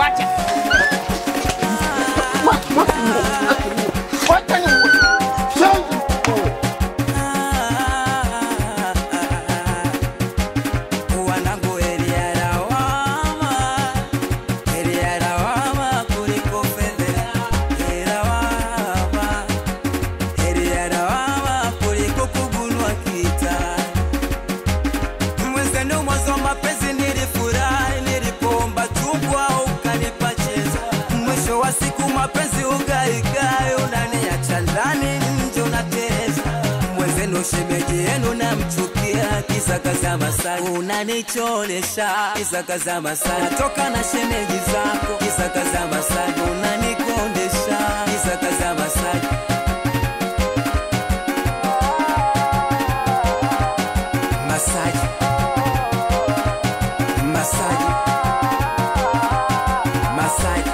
Wacha. Wacha ni wanangu heri ya lawama, heri ya lawama kuliko fedha. Heri ya lawama, heri ya lawama kuliko kugunwa kita. Mwenzenu mwanzo wa mapenzi nilifurahi, nilipoomba chungwa ukanipa chezo. Mwisho wa siku mapenzi ugaigai, unaniacha ndani nje unateleza. Mwenzenu shemeji yenu namchukia, kisa kaza Masai unanicholesha, kisa kaza Masai natoka na shemeji zako, kisa kaza Masai unanikondesha, kisa kaza Masai Masaji Masaji Masaji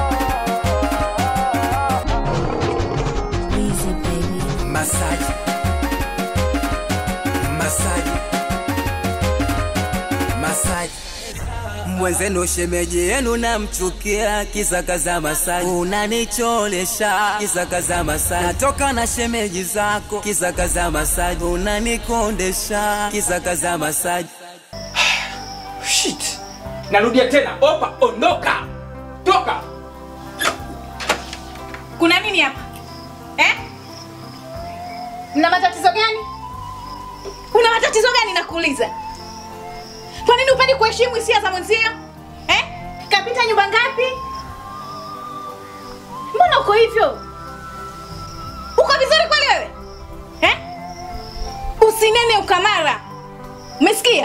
Masaji Masaji Masaji mwenzenu shemeji yenu namchukia, kisa kaza Masaji unanicholesha, kisa kaza Masaji natoka na shemeji zako, kisa kaza Masaji unanikondesha, kisa kaza Masaji Shit. Narudia tena, opa, ondoka. Toka. Kuna nini hapa eh? Mna matatizo gani? Una matatizo gani nakuuliza? Kwa nini upendi kuheshimu hisia za mwenzio eh? Kapita nyumba ngapi? Mbona uko hivyo? Uko vizuri kweli wewe eh? Usinene ukamara, umesikia?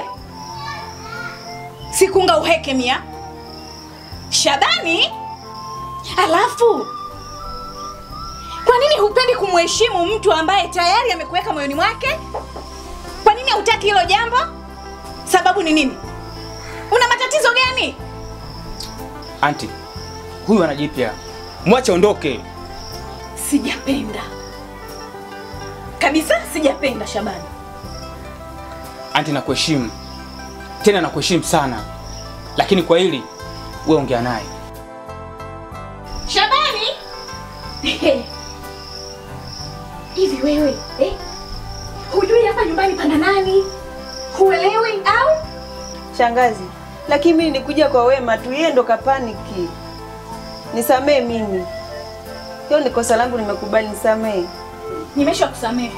Sikunga uheke mia Shabani, alafu kwa nini hupendi kumheshimu mtu ambaye tayari amekuweka moyoni mwake? Kwa nini hutaki hilo jambo? Sababu ni nini? Una matatizo gani? Anti, huyu anajipya. Mwache ondoke. Sijapenda kabisa, sijapenda Shabani. Anti, nakuheshimu tena, nakuheshimu sana, lakini kwa hili wewe ongea naye. Shabani, hivi wewe eh? Hujui hapa nyumbani pana nani? Huelewi au? Shangazi, lakini mimi nilikuja kwa wema tu, yeye ndo kapaniki. Nisamee mimi, hiyo ni kosa langu, nimekubali, nisamee. Nimesha kusamehe.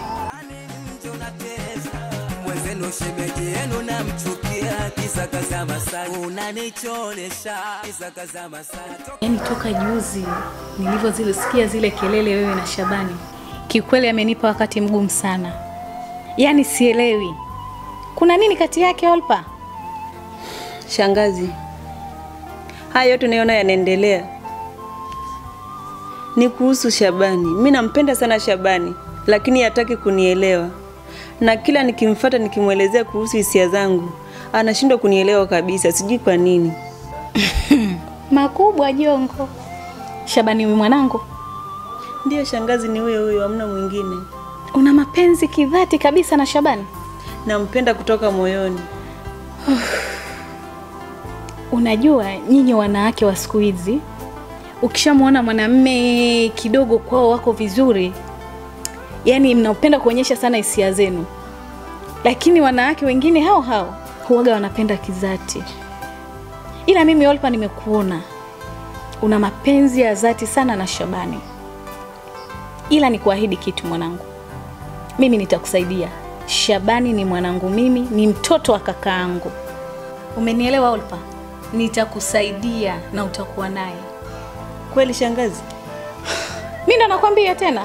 mwenzenu shemeji yenu namchukia, kisa kaza Masai unanicholesha, kisa kaza Masai Yaani toka juzi nilivyozisikia zile kelele wewe na Shabani, kiukweli amenipa wakati mgumu sana. Yaani sielewi kuna nini kati yake Olpa. Shangazi, haya yote unayoona yanaendelea ni kuhusu Shabani. Mi nampenda sana Shabani, lakini hataki kunielewa, na kila nikimfata nikimwelezea kuhusu hisia zangu anashindwa kunielewa kabisa, sijui kwa nini. Makubwa jongo. Shabani huyu mwanangu, Ndiyo shangazi, ni huyo huyo, hamna mwingine. una mapenzi kidhati kabisa na Shabani? Nampenda kutoka moyoni. Unajua nyinyi wanawake wa siku hizi, ukishamwona mwanamme kidogo kwao wako vizuri, yaani mnapenda kuonyesha sana hisia zenu, lakini wanawake wengine hao hao huwaga wanapenda kizati. Ila mimi Olpa, nimekuona una mapenzi ya dhati sana na Shabani, ila nikuahidi kitu mwanangu, mimi nitakusaidia. Shabani ni mwanangu, mimi ni mtoto wa kakaangu. Umenielewa Olpa? Nitakusaidia na utakuwa naye. Kweli shangazi? Mi ndo nakwambia tena.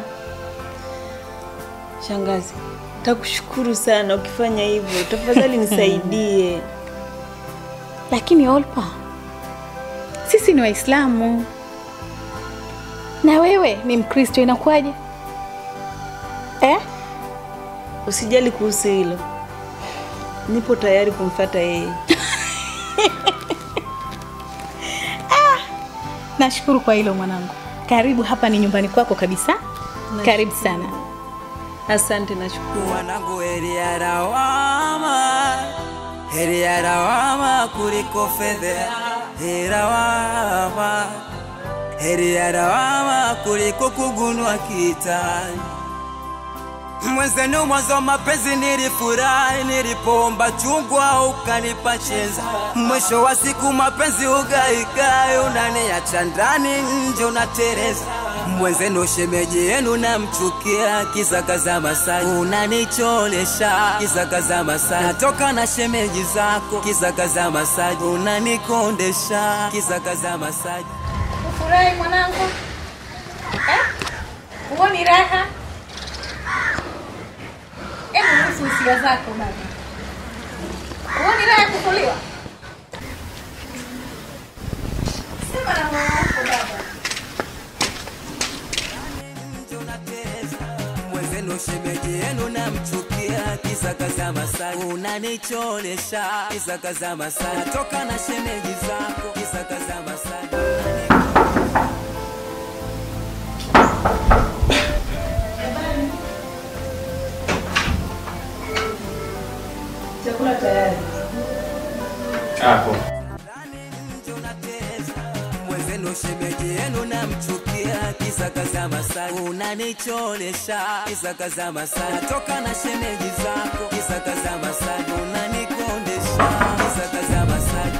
Shangazi, takushukuru sana ukifanya hivyo, tafadhali nisaidie. Lakini Olpa, sisi ni Waislamu na wewe ni Mkristo, inakuwaje eh? Usijali kuhusu hilo, nipo tayari kumfata yeye. Nashukuru kwa hilo mwanangu. Karibu, hapa ni nyumbani kwako kabisa. Karibu sana. Asante, nashukuru. wanangu, heri ya lawama, heri ya lawama kuliko fedha. Heri ya lawama heri ya lawama kuliko kugunwa kitani. Mwenzenu mwanzo mapenzi nilifurahi, nilipoomba chungwa ukanipa chenza. Mwisho wa siku mapenzi ugaigai, unaniacha ndani, nje unatereza. Mwenzenu shemeji yenu namchukia, kisakaza Masai unanicholesha, kisakaza Masai natoka na shemeji zako, kisakaza Masai unanikondesha, kisakaza Masai Ufurahi mwanangu eh? Huoni raha? Hebu ruhusu hisia zako baba. Huoni raha ya kukuliwa? Sema na moyo wako baba. nje unatereza. Mwenzenu shemeji yenu namchukia, kisakaza Masai unanicholesha, kisakaza Masai natoka na shemeji zako, kisakaza Masai Chakula tayari. Hapo. nje unatereza. Mwenzenu shemeji yenu namchukia, kisakaza Masai unanicholesha, kisakaza Masai natoka na shemeji zako, kisakaza Masai unanikondesha, kisakaza Masai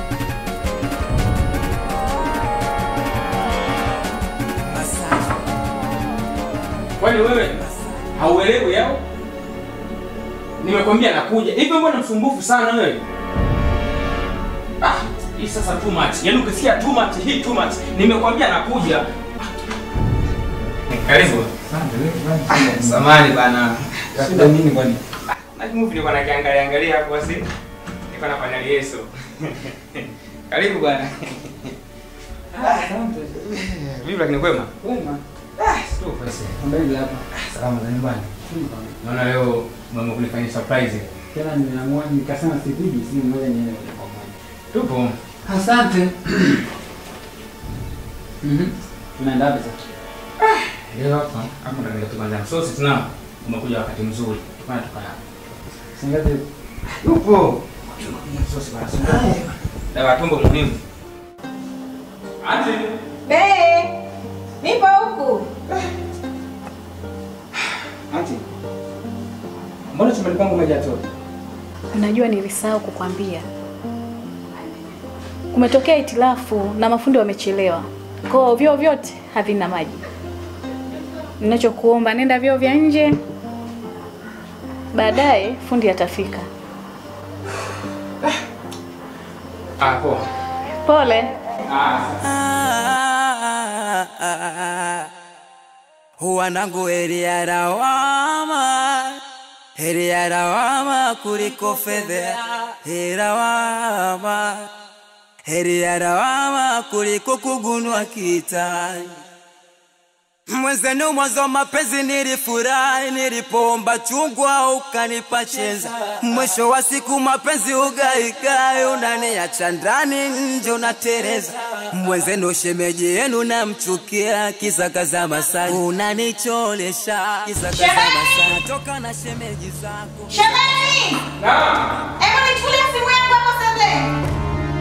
Masai Kwani wewe hauelewi yao? Nimekwambia nakuja. Hivi mbona msumbufu sana wewe? Ah, hii sasa too much. Yaani ukisikia too much, hii too much. Nimekwambia nakuja. Karibu. Samani bana. Shida nini kwani? Na movie nilikuwa nakiangalia angalia hapo basi. Nilikuwa nafanya yeso. Karibu bwana. Asante. Vipi lakini kwema? Wema. Sio basi. Mbele hapa. Salama za nyumbani. Naona leo mama kunifanyia surprise. Tena nimeamua nikasema sipigi simu moja niende moja kwa moja. Tupo. Asante. Mhm. Tunaenda wapi sasa? Leo hapa hapo ndo ndio tukaanza msosi tuna umekuja wakati mzuri. Bana tuka hapa. Singati Yupo. Tunakuja msosi basi. Dawa tumbo muhimu. Ati Be, nipo huku. Ati. Mbona chumbani kwangu maji yatoka? Unajua nilisahau kukwambia, kumetokea itilafu na mafundi wamechelewa, kwa hiyo vyoo vyote havina maji. Ninachokuomba nenda vyoo vya nje, baadaye fundi atafika. ah poa. Pole. wanangu heri ya lawama, heri ya lawama kuliko fedha, heri lawama, heri ya lawama kuliko kugunwa kitani. Mwenzenu mwanzo mapenzi nilifurahi, nilipoomba chungwa ukanipa chenza. Mwisho wa siku mapenzi ugaigai, unaniacha ndani, nje unatereza. Mwenzenu shemeji yenu namchukia, kisakaza Masai unanicholesha, kisakaza Masai toka na shemeji zako. Shabani! Hebu nichukulie simu yangu hapo sasa.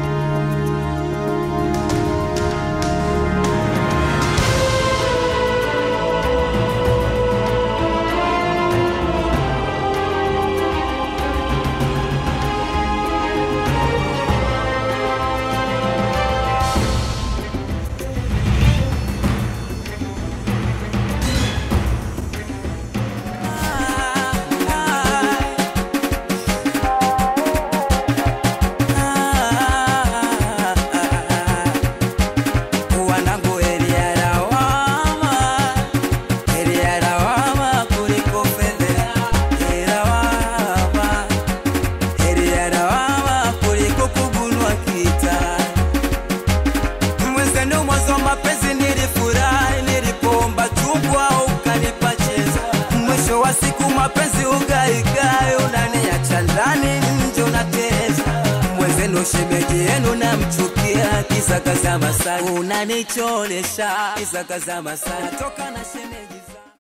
Wanangu heri ya lawama, heri ya lawama kuliko fedha. Heri lawama, heri ya lawama kuliko kugunwa kitani. Mwenzenu mwanzo mapenzi nilifurahi, nilipoomba chungwa ukanipa chenza. Mwisho wa siku mapenzi ugaigai, unaniacha ndani, nje unatereza. Mwenzenu shemeji yenu namchukia, kisakaza Masai unanicholesha, kisakaza Masai toka na shemeji